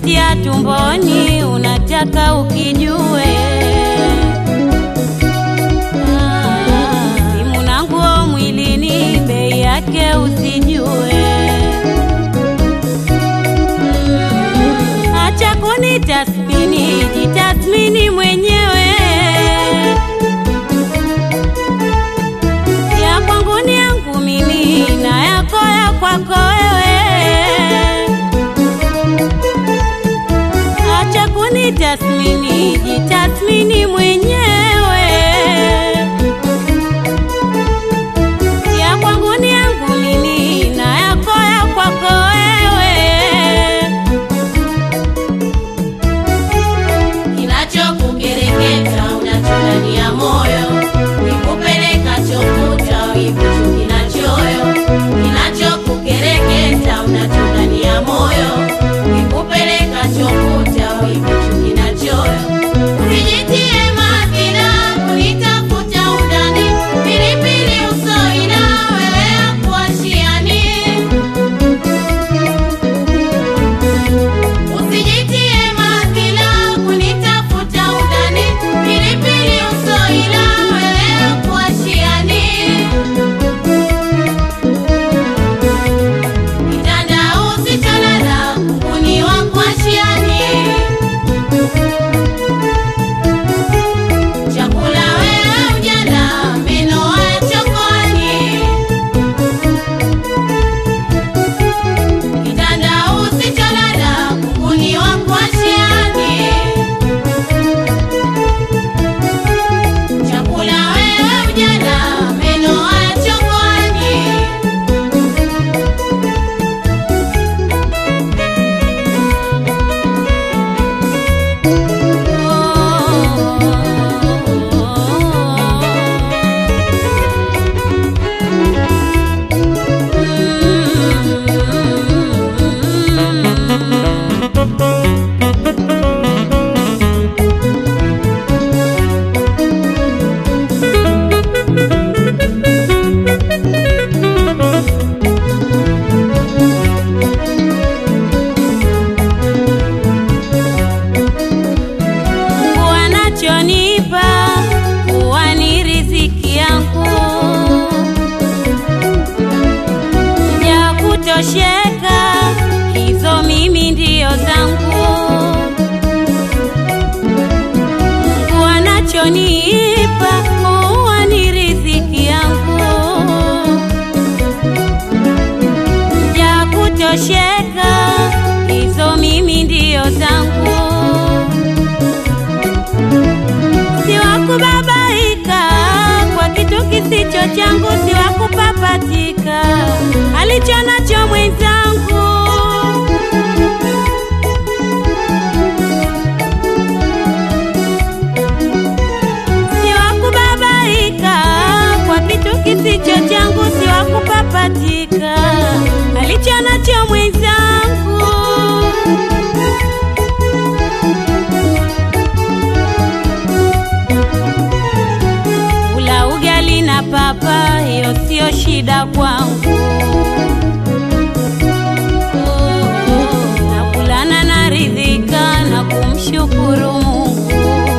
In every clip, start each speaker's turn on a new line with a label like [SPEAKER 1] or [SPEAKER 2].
[SPEAKER 1] umetia tumboni, unataka ukijue. Ah, Simu na nguo mwilini, bei yake usijue. Mm, Acha kunitathmini, jitathmini mwenyewe. Ya kwangu ni yangu mimi na yako ya kwako wewe. Acha kunitathmini, jitathmini mwenyewe. Ya kwangu ni yangu mimi na yako ya kwako wewe.
[SPEAKER 2] Kinachokukereketa unachotania moyo, nikupeleka chokuta wivu kinachoyo. Kinachokukereketa unachotania moyo, nikupeleka chokuta wivu kinachoyo. Usijitie madhira kunitafuta undani, pilipili usoina wewe akuashiani Usijitie madhila kunitafuta udani, pilipili usoila wewe kuashiani. Kitanda usicholala kunguni wa kuashiani. Chakula wewe ujala meno haya chokoani. Kitanda usicholala kunguni wa kuashiani. Chakula wewe ujala meno haya chokoani.
[SPEAKER 1] wanachonipa huwa ni riziki yangu ya kutosheka, hizo mimi ndio zangu. Mungu anachonipa huwa ni riziki yangu ya kutosheka, hizo mimi ndio zangu siwakubabaika kwa kitu kisicho changu, siwakupapatika alicho nacho mwenzangu. Siwakubabaika kwa kitu kisicho changu, siwakupapatika alicho nacho mwenzangu. Kula ugali na papa, hiyo sio shida kwangu. Nakulana na ridhika na kumshukuru Mungu.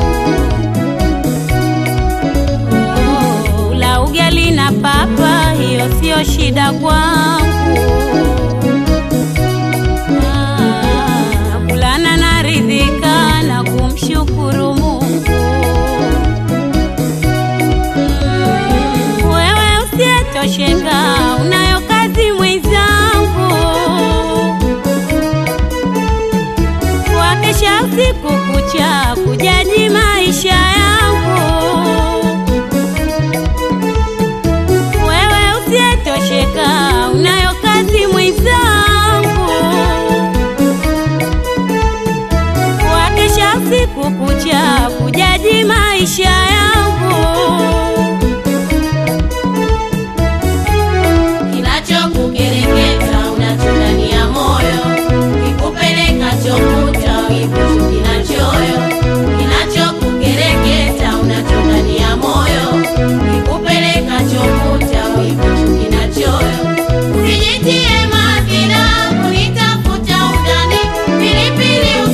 [SPEAKER 1] Kula ugali na papa, hiyo sio shida kwangu. Nakulana na ridhika na kumshukuru Mungu. Wewe usiyetosheka, unayo kazi mwenzangu, wakesha usiku kucha kujaji maisha yangu. Wewe usiyetosheka, unayo kazi mwenzangu, wakesha usiku kucha kujaji maisha yangu.
[SPEAKER 2] Kinachokukereketa unachotania moyo, kikupeleka chokuta wivu kinachoyo. Kinachokukereketa unachotania moyo, kikupeleka chokuta wivu kinachoyo. Usijitie madhira kunitafuta udani, pilipili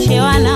[SPEAKER 1] tuwaelimishe wana